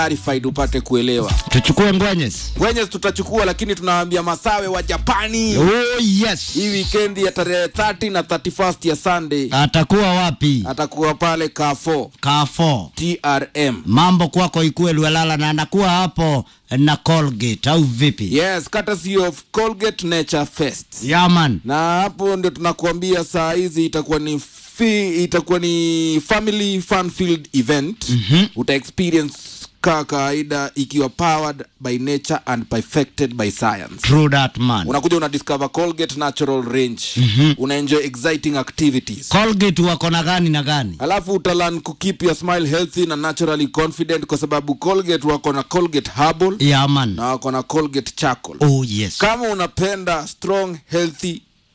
clarified upate kuelewa tuchukue ngwenyes wenye tutachukua lakini tunawaambia masawe wa japani oh, yes hii wikendi ya tarehe 30 na 31 ya sunday atakuwa wapi atakuwa pale kafo kafo trm mambo kwako ikuwe lwelala na anakuwa hapo na colgate au vipi yes courtesy of colgate nature fest yaman na hapo ndio tunakuambia saa hizi itakuwa ni fi, itakuwa ni family fun field event mm-hmm. uta experience kaa kawaida ikiwa powered by nature and perfected by science true that man unakuja una discover colgate natural range mm-hmm. una enjoy exciting activities colgate wako na gani na gani alafu utalan kukeep your smile healthy na naturally confident kwa sababu colgate wako na colgate herbal yaman na wako na colgate charcoal oh yes kama unapenda strong healthy